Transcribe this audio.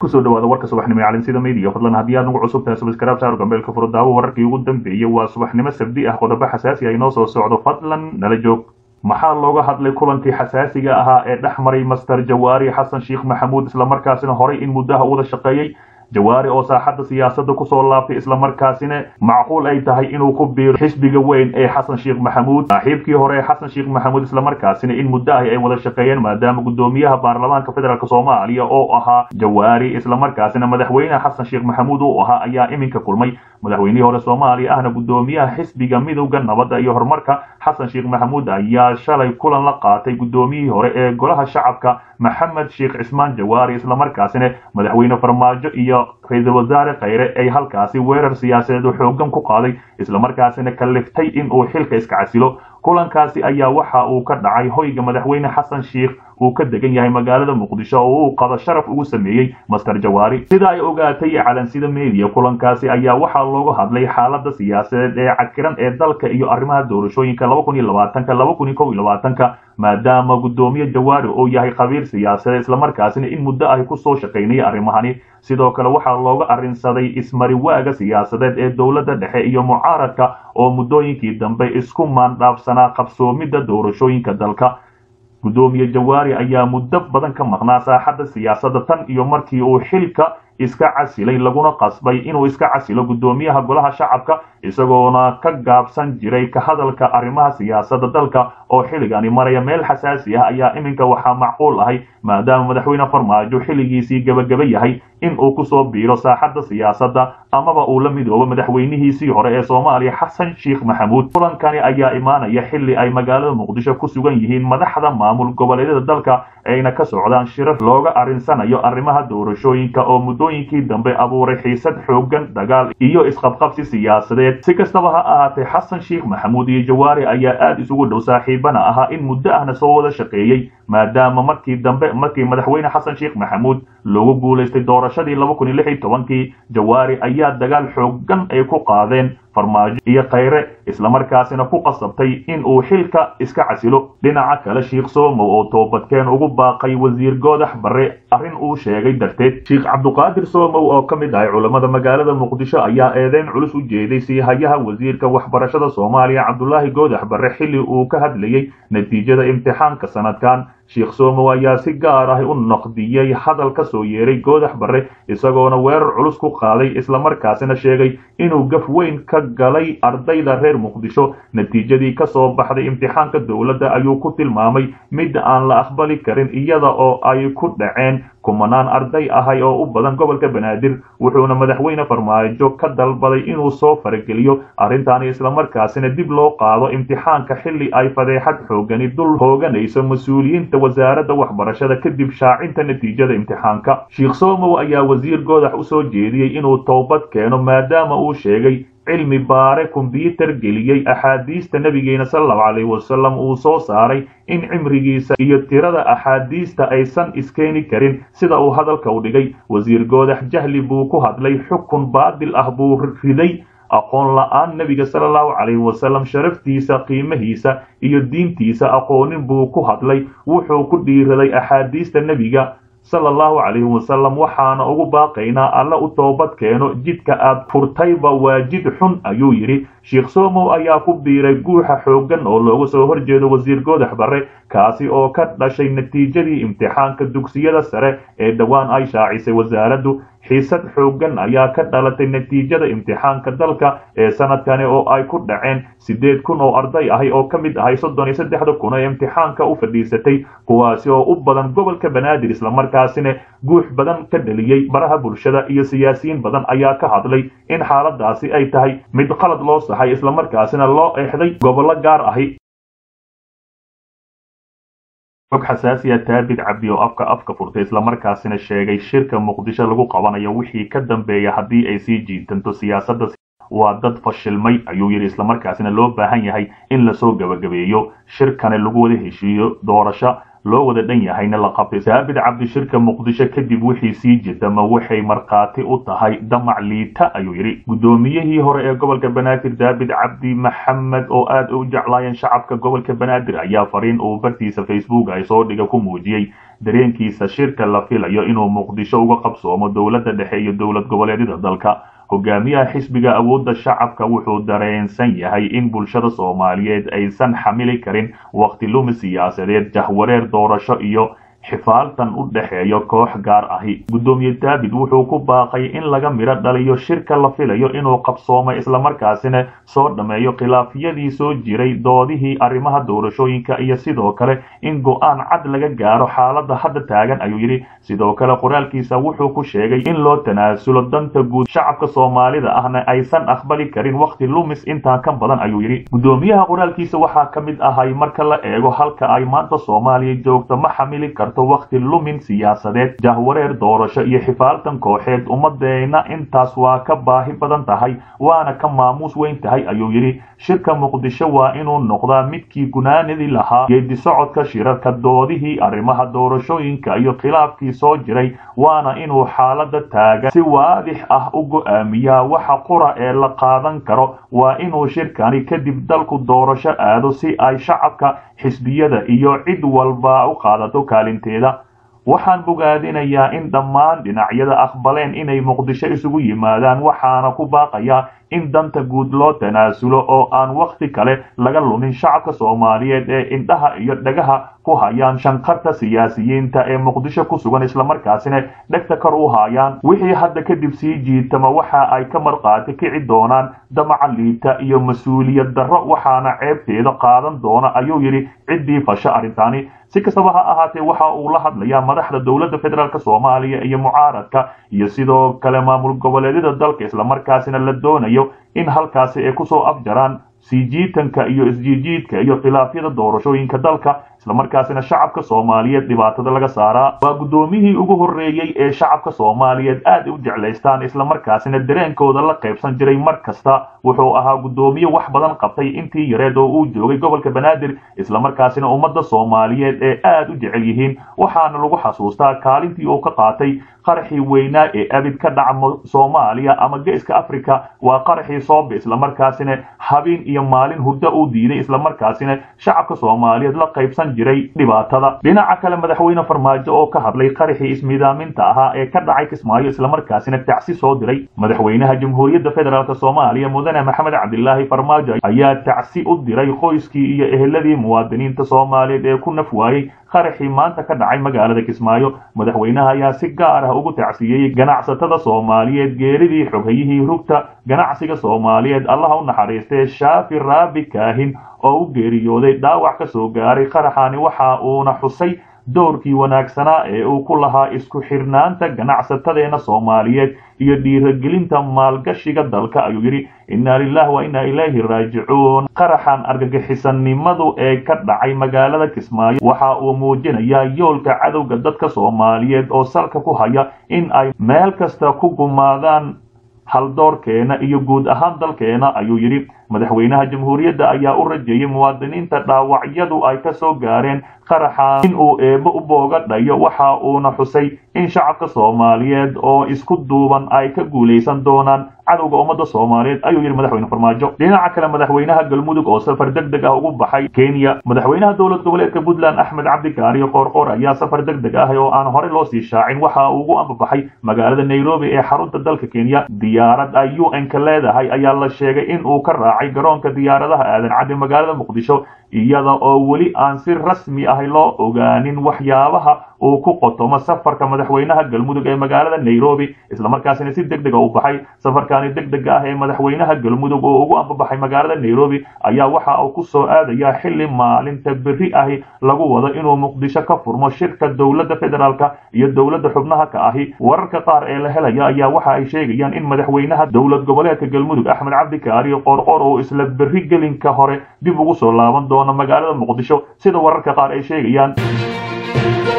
kusoo dhawaada warka subaxnimo ee caalamsida media fadlan haddii aad nagu cusub tahay subscribe saar gambeelka furo daawo wararkii ugu dambeeyey waa subaxnimo sabdi ah qodobo xasaasi ah inoo soo socdo fadlan nala joog maxaa looga hadlay kulankii xasaasiga ahaa ee dhex maray master jawaari xasan sheekh maxamuud islamarkaasina horay in muddaha wada shaqeeyey jawaari oo saaxadda siyaasadda kusoo laabtay islamarkaasina macquul ay tahay inuu ku biiro xisbiga weyn ee xasan sheekh maxamuud saaxiibkii hore ee xasan sheekh maxamuud islamarkaasina in muddo ahi ay wada shaqeeyeen maadaama guddoomiyaha baarlamaanka federaalk soomaaliya oo ahaa jawaari islamarkaasina madaxweyneha xasan sheekh maxamuud uu ahaa ayaa iminka kulmay madaxweynihii hore soomaaliya ahna guddoomiyaha xisbiga midowda nabadda iyo horumarka xasan sheekh maxamuud ayaa shalay kulan la qaatay guddoomiyihii hore ee golaha shacabka maxamed sheekh cismaan jawaari islamarkaasina madaxweyne farmaajo iyo ra-iisul wasaare khayre ay halkaasi weerar siyaasadeed oo xoogan ku qaaday islamarkaasina kalliftay in uu xilka iska casilo kulankaasi ayaa waxa uu ka dhacay hoyga madaxweyne xasan sheekh uu ka degan yahay magaalada muqdisho oo uu qado sharaf ugu sameeyey master jawaari sida ay ogaatay calansida media kulankaasi ayaa waxaa looga hadlay xaalada siyaasadeed ee cakiran ee dalka iyo arrimaha doorashooyinka ka maadaama guddoomiye jawaari uu yahay khabiir siyaasadeed islamarkaasina in muddo ahi kusoo shaqaynaya arrimahani sidoo kale waxaa looga arrinsaday ismariwaaga siyaasadeed ee dowladda dhexe iyo mucaaradka oo muddooyinkii dambe isku maandhaafsanaa qabsoomidda doorashooyinka dalka guddoomiye jawaari ayaa muddo badan ka maqnaa saaxadda siyaasadda tan iyo markii uu xilka iska casilay laguna qasbay inuu iska casilo guddoomiyaha golaha shacabka isagoona ka gaabsan jiray ka hadalka arrimaha siyaasadda dalka oo xilligani maraya meel xasaasi ah ayaa iminka waxaa macquul ahay maadaama madaxweyne farmaajo xilligiisii gebagaba yahay in uu kusoo biiro saaxadda siyaasadda amaba uu la midoobo madaxweynihiisii hore ee soomaaliya xasan sheekh maxamuud kulankani ayaa imaanaya xilli ay magaalada muqdisho ku sugan yihiin madaxda maamul goboleedyada dalka ayna ka socdaan shirar looga arrinsanayo arrimaha doorashooyinka oo muddooyinkii dambe abuuray xiisad xoogan dagaal iyo isqabqabsi siyaasadeed si kastaba ha ahaatee xasan sheekh maxamuud iyo jawaari ayaa aada isugu dhow saaxiibana ahaa in muddo ahna soo wada shaqeeyey maadaama markii dambe markii madaxweyne xasan sheekh maxamuud loogu guulaystay doorashadii laba kun iyo lix iyo tobankii jawaari ayaa dagaal xoogan ay ku qaadeen farmaajo iyo khayre islamarkaasina ku qasabtay in uu xilka iska casilo dhinaca kale sheekh soomow oo toobadkeen ugu baaqay wasiir goodax barre arrin uu sheegay darteed sheekh cabduqaadir soomow oo ka mid ahay culammada magaalada muqdisho ayaa eedeyn culus u jeeday siihayaha wasiirka waxbarashada soomaaliya cabdulaahi goodax barre xilli uu ka hadlayey natiijada imtixaanka sanadkan sheekh soomow ayaa si gaar ah u noqdiyey hadal ka soo yeeray goodax barre isagoona weerar culus ku qaaday islamarkaasina sheegay inuu gaf weyn ka galay ardayda reer muqdisho natiijadii ka soo baxday imtixaanka dowladda ayuu ku tilmaamay mid aan la aqbali karin iyada oo ay ku dhaceen kumanaan arday ahay oo u badan gobolka banaadir wuxuuna madaxweyne farmaajo ka dalbaday inuu soo farageliyo arrintaani islamarkaasina dib loo qaado imtixaanka xilli ay fadeexad xoogani dul hooganayso mas-uuliyiinta wasaaradda waxbarashada kadib shaacinta natiijada imtixaanka sheekh soomow ayaa wasiir goodax u soo jeediyey inuu toobad keeno maadaama uu sheegay cilmi baare kombyuutar geliyey axaadiista nabigeena salallahu calayhi wasalam uu soo saaray in cimrigiisa iyo tirada axaadiista aysan iskeeni karin sida uu hadalka u dhigay wasiir goodax jahli buu ku hadlay xukun baadil ah buu riday aqoon la-aan nebiga sala allahu calayhi wasalam sharaftiisa qiimahiisa iyo diintiisa aqoonin buu ku hadlay wuxuu ku dhiiraday axaadiista nebiga sala allahu calayhi wasalam waxaana ugu baaqaynaa alla u toobad keeno jidka aad furtayba waa jid xun ayuu yidhi sheekh soomow ayaa ku biiray guuxa xooggan oo looga soo horjeedo wasiir goodax barre kaasi oo ka dhashay natiijadii imtixaanka dugsiyada sare ee dhowaan ay shaacisay wasaaraddu xiisad xooggan ayaa ka dhalatay natiijada imtixaanka dalka ee sanadkani oo ay ku dhaceen siddeed kun oo arday ahay oo ka mid ahay soddon iyo saddexda kun ee imtixaanka u fadhiisatay kuwaasi oo u badan gobolka banaadir islamarkaasina guux badan ka dheliyey baraha bulshada iyo siyaasiyiin badan ayaa ka hadlay in xaaladaasi ay tahay mid qalad loo saxay islamarkaasina loo eexday gobollo gaar ahi xog xasaasiya taabid cabdi oo afka afka furtay islamarkaasina sheegay shirka muqdisho lagu qabanayo wixii ka dambeeya haddii ay sii jiitanto siyaasadda waa dad fashilmay ayuu yidhi islamarkaasina loo baahan yahay in lasoo gebagabeeyo shirkani lagu wada heshiiyo doorasho loo wada dhan yahayna la qabtay saabid cabdishirka muqdisho kadib wixii sii jirta ma waxay markhaati u tahay damac liita ayuu yidhi guddoomiyihii hore ee gobolka banaadir daabid cabdi maxamed oo aad u jeclaayeen shacabka gobolka banaadir ayaa fariin uu bartiisa facebook ay soo dhiga ku muujiyey dareenkiisa shirka la filayo inuu muqdisho uga qabsoomo dowladda dhexe iyo dowlad goboleedyada dalka hogaamiyaha xisbiga awoodda shacabka wuxuu dareensan yahay in bulshada soomaaliyeed aysan xamili karin waqti lumi siyaasadeed jahwareer doorasho iyo xifaaltan u dhexeeyo koox gaar ahi guddoomiye daabid wuxuu ku baaqay in laga midho dhaliyo shirka la filayo inuu qabsoomo islamarkaasina soo dhammeeyo khilaafyadii soo jiray doodihii arrimaha doorashooyinka iyo sidoo kale in go-aan cad laga gaaro xaaladda hadda taagan ayuu yidhi sidoo kale qoraalkiisa wuxuu ku sheegay in loo tanaasulo danta guud shacabka soomaalida ahna aysan aqbali karin waqti lumis intaan ka badan ayuu yidhi guddoomiyaha qoraalkiisa waxaa ka mid ahay marka la eego halka ay maanta soomaaliya joogto ma xamili karto waqti lumin siyaasadeed jahwareer doorasho iyo xifaaltan kooxeed ummadeena intaas waa ka baahi badan tahay waana ka maamuus weyn tahay ayuu yidhi shirka muqdisho waa inuu noqdaa midkii gunaanadii lahaa geedi socodka shirarka doodihii arrimaha doorashooyinka iyo khilaafkii soo jiray waana inuu xaalada taagan si waadix ah u go-aamiyaa waxa qura ee la qaadan karo waa inuu shirkani kadib dalku doorasho aado si ay shacabka xisbiyada iyo cid walba u qaadato kaalinteeda waxaan bogaadinayaa in dhammaan dhinacyada aqbaleen inay muqdisho isugu yimaadaan waxaana ku baaqayaa in danta guud loo tanaasulo oo aan wakhti kale laga lumin shacabka soomaaliyeed ee indhaha iyo dhagaha ku hayaan shanqarta siyaasiyiinta ee muqdisho ku sugan islamarkaasina dhegta kor u hayaan wixii hadda kadib sii jiitama waxa ay ka marqaati kici doonaan damaca liita iyo mas-uuliyad darro waxaana ceebteeda qaadan doona ayuu yidhi ciddii fasho arrintaani si kastaba ha ahaatee waxa uu la hadlayaa madaxda dowladda federaalk soomaaliya iyo mucaaradka iyo sidoo kale maamul goboleedyada dalka islamarkaasina la doonayo in halkaasi ay kusoo afjaraan sii jiitanka iyo isjiijiidka iyo khilaafyada doorashooyinka dalka islamarkaasina shacabka soomaaliyeed dhibaatada laga saaraa waa guddoomiyihii ugu horreeyey ee shacabka soomaaliyeed aad u jeclaystaan islamarkaasina dareenkooda la qaybsan jiray mar kasta wuxuu ahaa guddoomiye wax badan qabtay intii yareed oo uu joogay gobolka banaadir islamarkaasina ummadda soomaaliyeed ee aad u jecel yihiin waxaana lagu xasuustaa kaalintii uu ka qaatay qaraxii weynaa ee abid ka dhaca soomaaliya ama geeska africa waa qaraxii soobe islamarkaasina habeen iyo maalin hurdo uu diiday islamarkaasina shacabka soomaaliyeed la qaybsan jiray dhibaatada dhinaca kale madaxweyne farmaajo oo ka hadlay qaraxii ismiidaaminta ahaa ee ka dhacay kismaayo islamarkaasina tacsi soo diray madaxweynaha jamhuuriyadda federaalk soomaaliya mudane maxamed cabdilaahi farmaajo ayaa tacsi u diray qoyskii iyo eheladii muwaadiniinta soomaaliyeed ee ku naf waayey qaraxii maanta ka dhacay magaalada kismaayo madaxweynaha ayaa si gaar ah ugu tacsiyeeyey ganacsatada soomaaliyeed geeridii xoghayihii rugta ganacsiga soomaaliyeed allaha u naxariistee shaafi raabi kaahin oo u geeriyooday dhaawac ka soo gaaray qaraxani waxa uuna xusay doorkii wanaagsanaa ee uu ku lahaa isku xirnaanta ganacsatadeena soomaaliyeed iyo dhiiragelinta maalgashiga dalka ayuu yidhi inna lilahi wa inna ilayhi raajicuun qaraxan argagixisanimadu ee ka dhacay magaalada kismaayo waxa uu muujinayaa yoolka cadowga dadka soomaaliyeed oo salka ku haya in ay meel kasta ku gumaadaan haldoorkeena iyo guud ahaan dalkeena ayuu yidhi madaxweynaha jamhuuriyadda ayaa u rajeeyey muwaadiniinta dhaawacyadu ay ka soo gaareen qaraxan in uu eebbo u boogadhayo waxa uuna xusay in shacabka soomaaliyeed oo isku duuban ay ka guulaysan doonaan cadowga ummadda soomaaliyeed ayuu yidhi madaxweyne farmaajo dhinaca kale madaxweynaha galmudug oo safar deg deg ah ugu baxay kenya madaxweynaha dowlad goboleedka puntland axmed cabdikaariyo qoorqoor ayaa safar deg deg ah oo aan horey loo sii shaacin waxa uu ugu ambabaxay magaalada nairobi ee xarunta dalka kenya diyaarad ay u n ka leedahay ayaa la sheegay in uu ka raacay garoonka diyaaradaha aadan cadde magaalada muqdisho iyada oo weli aan si rasmi ah loo ogaanin waxyaabaha uu ku qotomo safarka madaxweynaha galmudug ee magaalada nairobi islamarkaasina si deg dega u baxay safarkani deg dega ah ee madaxweynaha galmudug oo ugu ambabaxay magaalada nairobi ayaa waxa uu ku soo aadayaa xili maalinta berri ahi lagu wado inuu muqdisho ka furmo shirka dowladda federaalka iyo dowladda xubnaha ka ahi wararka qaar ee la helaya ayaa waxa ay sheegayaan in madaxweynaha dowlad goboleedka galmudug axmed cabdikaari qoorqoor oo isla berri gelinka hore dib ugu soo laaban doono magaalada muqdisho sida wararka qaar ay sheegayaan